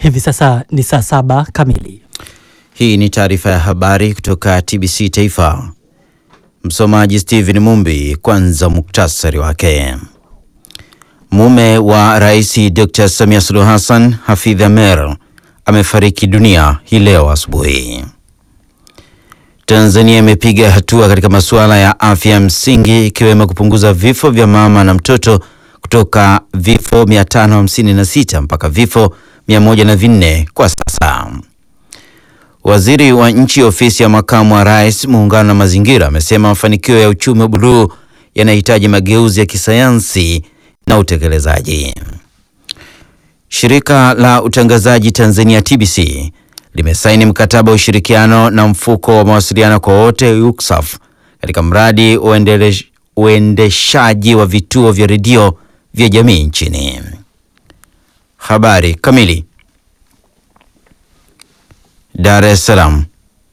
Hivi sasa ni saa saba kamili. Hii ni taarifa ya habari kutoka TBC Taifa. Msomaji Steven Mumbi. Kwanza muktasari wake. Mume wa Rais Dr. Samia Suluhu Hassan, Hafidh Amer, amefariki dunia hii leo asubuhi. Tanzania imepiga hatua katika masuala ya afya msingi ikiwemo kupunguza vifo vya mama na mtoto kutoka vifo 556 mpaka vifo 104 kwa sasa. Waziri wa nchi ofisi ya makamu wa rais muungano na mazingira amesema mafanikio ya uchumi wa buluu yanahitaji mageuzi ya kisayansi na utekelezaji. Shirika la utangazaji Tanzania TBC limesaini mkataba wa ushirikiano na mfuko wa mawasiliano kwa wote UCSAF katika mradi wa uendeshaji wa vituo vya redio vya jamii nchini. Habari kamili. Dar es Salaam.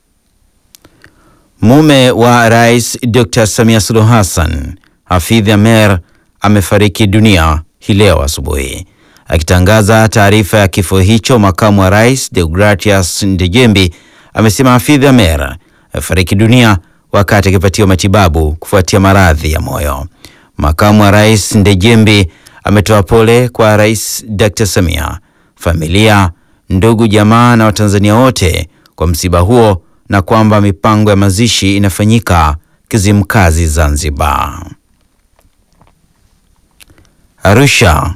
Mume wa Rais Dr. Samia Suluhu Hassan, Hafidh Amer, amefariki dunia hii leo asubuhi. Akitangaza taarifa ya kifo hicho, makamu wa rais Deogratias Ndejembi amesema Hafidh Amer amefariki dunia wakati akipatiwa matibabu kufuatia maradhi ya moyo. Makamu wa rais Ndejembi ametoa pole kwa Rais Dr. Samia, familia, ndugu, jamaa na Watanzania wote kwa msiba huo na kwamba mipango ya mazishi inafanyika Kizimkazi, Zanzibar. Arusha.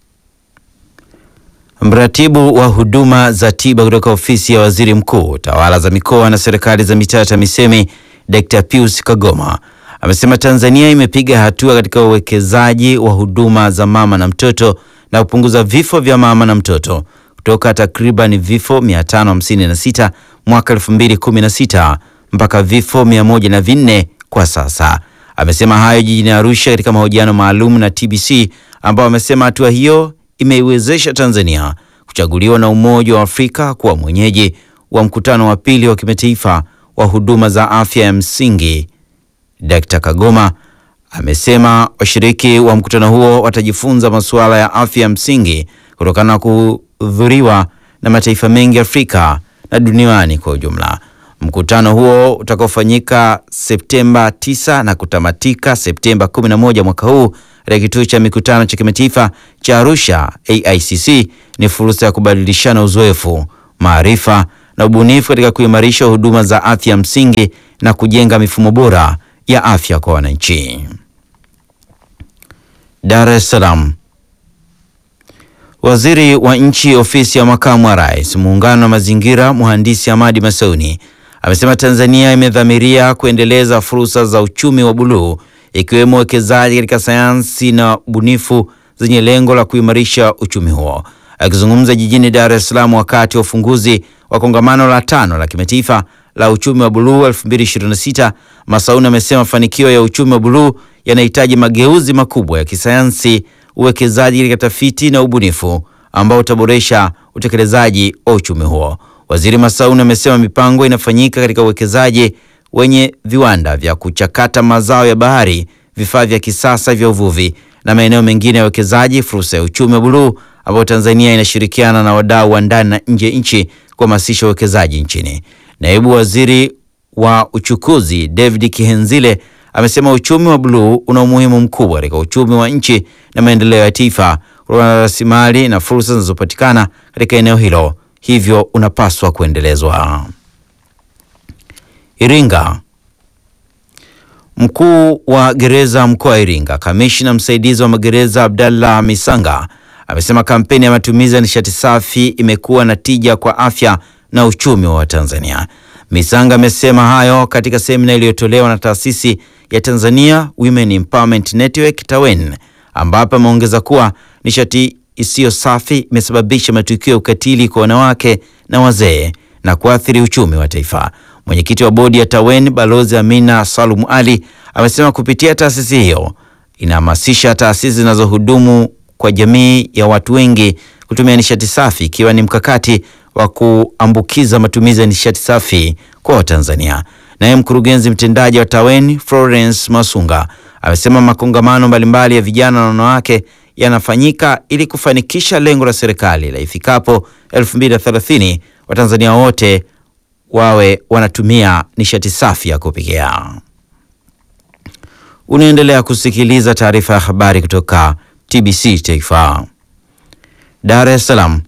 Mratibu wa huduma za tiba kutoka ofisi ya waziri mkuu, tawala za mikoa na serikali za mitaa TAMISEMI, Dr. Pius Kagoma amesema Tanzania imepiga hatua katika uwekezaji wa huduma za mama na mtoto na kupunguza vifo vya mama na mtoto kutoka takriban vifo 556 mwaka 2016 mpaka vifo 104 kwa sasa. Amesema hayo jijini Arusha katika mahojiano maalum na TBC, ambao amesema hatua hiyo imeiwezesha Tanzania kuchaguliwa na Umoja wa Afrika kuwa mwenyeji wa mkutano wa pili wa kimataifa wa huduma za afya ya msingi. Dkt. Kagoma amesema washiriki wa mkutano huo watajifunza masuala ya afya ya msingi kutokana na kuhudhuriwa na mataifa mengi Afrika na duniani kwa ujumla. Mkutano huo utakaofanyika Septemba 9 na kutamatika Septemba 11 mwaka huu katika kituo cha mikutano cha kimataifa cha Arusha AICC ni fursa ya kubadilishana uzoefu, maarifa na ubunifu katika kuimarisha huduma za afya msingi na kujenga mifumo bora ya afya kwa wananchi. Dar es Salaam. Waziri wa nchi ofisi ya makamu wa rais muungano wa mazingira mhandisi Hamadi Masauni amesema Tanzania imedhamiria kuendeleza fursa za uchumi wa buluu ikiwemo uwekezaji katika sayansi na ubunifu zenye lengo la kuimarisha uchumi huo. Akizungumza jijini Dar es Salaam wakati wa ufunguzi wa kongamano la tano la kimataifa la uchumi wa buluu 2026, Masauni amesema mafanikio ya uchumi wa buluu yanahitaji mageuzi makubwa ya kisayansi, uwekezaji katika tafiti na ubunifu ambao utaboresha utekelezaji wa uchumi huo. Waziri Masauni amesema mipango inafanyika katika uwekezaji wenye viwanda vya kuchakata mazao ya bahari, vifaa vya kisasa vya uvuvi na maeneo mengine ya uwekezaji, fursa ya uchumi wa buluu ambao Tanzania inashirikiana na wadau wa ndani na nje ya nchi kuhamasisha uwekezaji nchini. Naibu Waziri wa Uchukuzi David Kihenzile amesema uchumi wa buluu una umuhimu mkubwa katika uchumi wa nchi na maendeleo ya taifa kutokana na rasilimali na fursa zinazopatikana katika eneo hilo, hivyo unapaswa kuendelezwa. Iringa. Mkuu wa gereza mkoa wa Iringa, kamishna msaidizi wa magereza Abdallah Misanga amesema kampeni ya matumizi ya nishati safi imekuwa na tija kwa afya na uchumi wa Tanzania. Misanga amesema hayo katika semina iliyotolewa na taasisi ya Tanzania Women Empowerment Network TAWEN, ambapo ameongeza kuwa nishati isiyo safi imesababisha matukio ya ukatili kwa wanawake na wazee na kuathiri uchumi wa taifa. Mwenyekiti wa bodi ya TAWEN Balozi Amina Salum Ali amesema kupitia taasisi hiyo inahamasisha taasisi zinazohudumu kwa jamii ya watu wengi kutumia nishati safi ikiwa ni mkakati wa kuambukiza matumizi ya nishati safi kwa Watanzania. Naye mkurugenzi mtendaji wa TAWEN Florence Masunga amesema makongamano mbalimbali ya vijana na wanawake yanafanyika ili kufanikisha lengo la serikali la ifikapo 2030 Watanzania wote wawe wanatumia nishati safi ya kupikia. Unaendelea kusikiliza taarifa ya habari kutoka TBC Taifa. Dar es Salaam.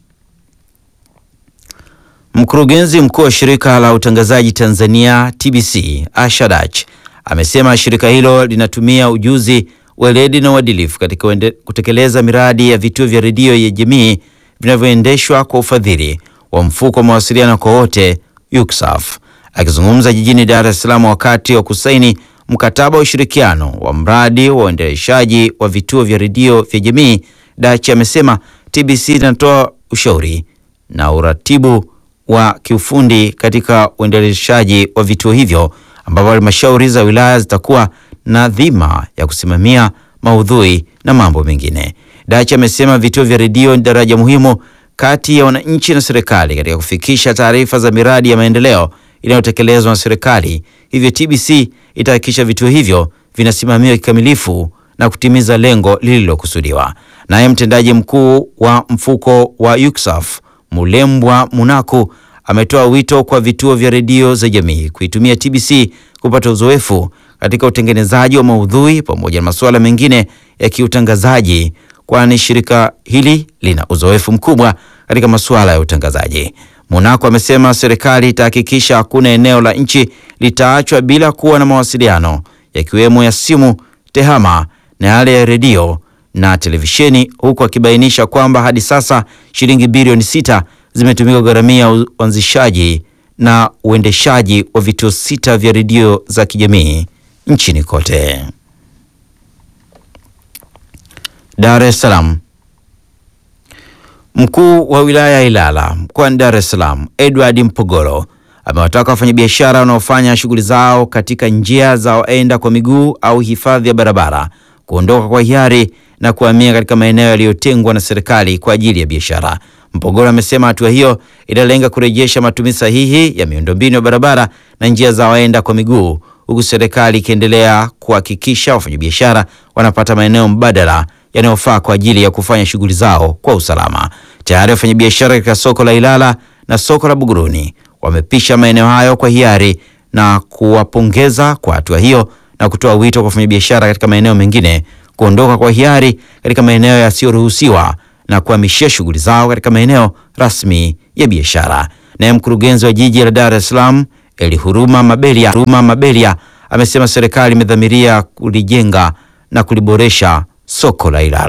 Mkurugenzi mkuu wa shirika la utangazaji Tanzania TBC Asha Dach amesema shirika hilo linatumia ujuzi, weledi na uadilifu katika uende, kutekeleza miradi ya vituo vya redio ya jamii vinavyoendeshwa kwa ufadhili wa mfuko wa mawasiliano kwa wote UCSAF. Akizungumza jijini Dar es Salaam wakati wa kusaini mkataba wa ushirikiano wa mradi wa uendeshaji wa vituo vya redio vya jamii, Dach amesema TBC inatoa ushauri na uratibu wa kiufundi katika uendeleshaji wa vituo hivyo ambapo halmashauri za wilaya zitakuwa na dhima ya kusimamia maudhui na mambo mengine. Dachi amesema vituo vya redio ni daraja muhimu kati ya wananchi na serikali katika kufikisha taarifa za miradi ya maendeleo inayotekelezwa na serikali. Hivyo TBC itahakikisha vituo hivyo vinasimamiwa kikamilifu na kutimiza lengo lililokusudiwa. Naye mtendaji mkuu wa mfuko wa UCSAF Mulembwa Munaku ametoa wito kwa vituo vya redio za jamii kuitumia TBC kupata uzoefu katika utengenezaji wa maudhui pamoja na masuala mengine ya kiutangazaji, kwani shirika hili lina uzoefu mkubwa katika masuala ya utangazaji. Munaku amesema serikali itahakikisha hakuna eneo la nchi litaachwa bila kuwa na mawasiliano yakiwemo ya simu, tehama na yale ya redio na televisheni, huku akibainisha kwamba hadi sasa shilingi bilioni sita zimetumika kugharamia uanzishaji na uendeshaji wa vituo sita vya redio za kijamii nchini kote. Dar es Salaam. Mkuu wa wilaya ya Ilala mkoani Dar es Salaam Edward Mpogolo amewataka wafanyabiashara wanaofanya shughuli zao katika njia za waenda kwa miguu au hifadhi ya barabara kuondoka kwa hiari na kuhamia katika maeneo yaliyotengwa na serikali kwa ajili ya biashara. Mpogolo amesema hatua hiyo inalenga kurejesha matumizi sahihi ya miundombinu ya barabara na njia za waenda kwa miguu, huku serikali ikiendelea kuhakikisha wafanyabiashara wanapata maeneo mbadala yanayofaa kwa ajili ya kufanya shughuli zao kwa usalama. Tayari wafanyabiashara katika soko la Ilala na soko la Buguruni wamepisha maeneo hayo kwa hiari na kuwapongeza kwa hatua hiyo na kutoa wito kwa wafanyabiashara katika maeneo mengine kuondoka kwa hiari katika maeneo yasiyoruhusiwa na kuhamishia shughuli zao katika maeneo rasmi ya biashara. Naye mkurugenzi wa jiji la Dar es Salaam Elihuruma Mabelia, Huruma Mabelia amesema serikali imedhamiria kulijenga na kuliboresha soko la Ilala.